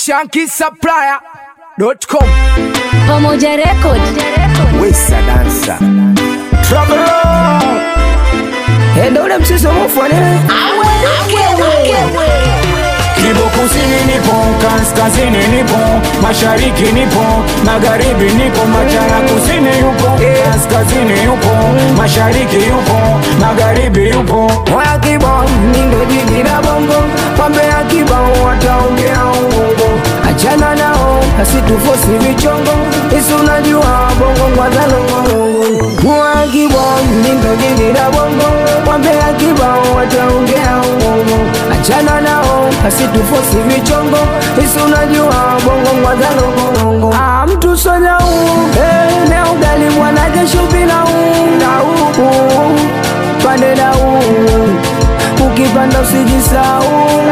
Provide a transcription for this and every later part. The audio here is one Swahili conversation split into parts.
shankisupplier.com Pamoja Record. Wesa dansa Trouble Endo ule msiso mufwane Kibo kusini nipo, kaskazini nipo, mashariki nipo, magharibi nipo, machana kusini yupo, kaskazini yupo, mashariki yupo, magharibi yupo. Oya kibao nindo jiji la bongo Pambe ya kibao wataongea uongo Achana nao asitufosi vichongo Isi unajua bongo ngwadhalongo Oya kibao nindo jiji la bongo Pambe ya kibao wataongea uongo Achana nao asitufosi vichongo Isi unajua bongo ngwadhalongo Ah mtu sonya uu Eh ne ugali mwana jesho bila uu Na uu pande na uu ukipanda usijisau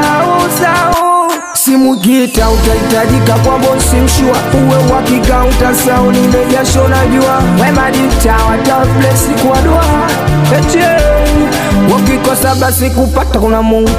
usau simu gita utahitajika kwa bosi mshua uwe wakika utasau lile jasho najua wemadita wataplesi kwa dua etie wakikosa basi kupata kuna mungu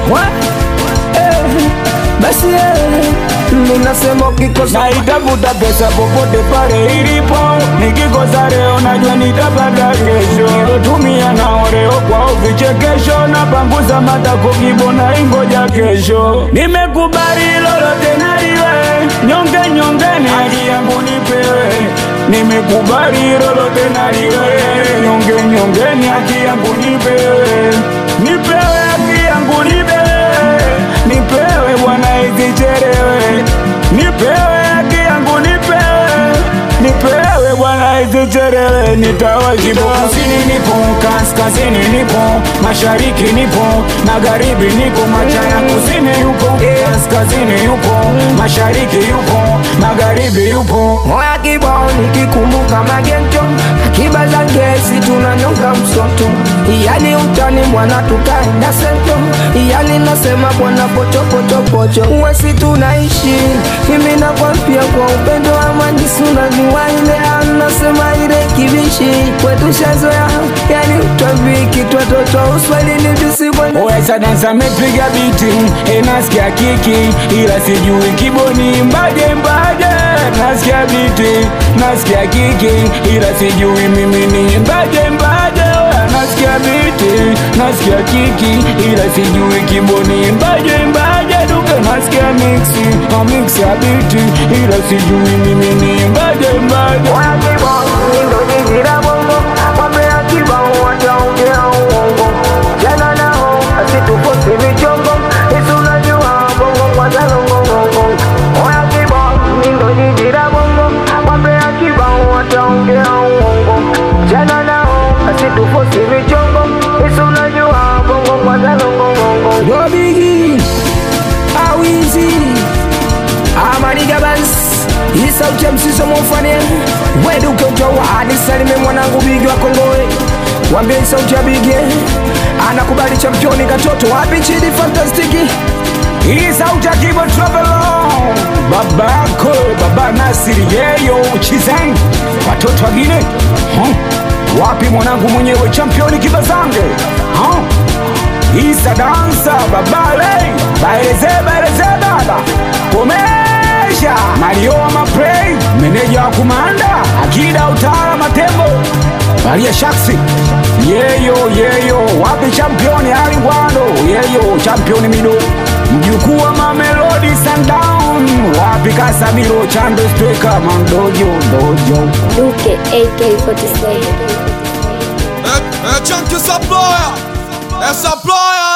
eh, basi eh, minasema ukikosa Naitafuta pesa popote pale ilipo, nikikosa leo najua nitapata kesho. Nilotumia nao leo kwao vichekesho, napanguza matako kibona ingoja kesho. Nimekubali lolote naliwe, nyonge nyongeni haki yangu nipewe. Nimekubali lolote naliwe, nyonge nyongeni haki yangu nipewe. Nipewe haki yangu nipewe, nipewe bwana isichelewe, nipewe haki yangu nipewe, nipewe bwana isichelewe, nitawajibu. Kusini nipo, kaskazini nipo, mashariki nipo, magharibi nipo, machana kusini yupo, kaskazini yupo, mashariki yupo, magharibi yupo. Moya kibao nikikumbuka magento akiba za ngesi tunanyonga msoto yani utani mwana tukaenda sento yani nasema bwana pochopochopocho uwesi tunaishi mimi nakwambia kwa upendo wa manjisi unajua ile anasema ile kibishi kwetu shazoya yani utwambiki twatoto uswahilini tusikwenda Wesa dansa mepiga biti enasikia kiki ila sijui kiboni mbaje mbaje nasikia biti nasikia kiki ila sijui mimi ni mbaje mbaje nasikia biti nasikia kiki ila sijui kiboni mbaje mbaje duke nasikia mixi na mix ya biti ila sijui mimi ni mbaje mbaje Moya kibao nindo jiji la bongo Mambo ya kibao wataongea uongo Jana nao asitufosi vichongo Isi unajua bongo kwanza longongongo Moya kibao nindo jiji la bongo Mambo ya kibao wataongea uongo Jana nao asitufosi vichongo Isi unajua bongo kwanza longongongo Yo bigi Awizi Amaniga Bans hii sauti ya msiso mufane weduke utowa anisalime mwanangu bigi wa kongoe wambie hii sauti ya bigi anakubali championi katoto wapi chidi fantastiki Hii sauti ya Kibo Travelo babako baba Nasiri yeyo Chizeng watoto wagine huh? wapi mwanangu mwenyewe championi Kibazange huh? Isa dansa babale baeleze baeleze baba komesha Mario wa maplay meneja wa kumanda akida utara matembo Maria Shaksi yeyo yeyo wapi championi Ali Ngwando yeyo championi mido mjukuu wa Mamelodi Sundown wapi Kasamiro Chando Stweka mandojo dojo Duke AK47. É, é Chunky Supplier É Supplier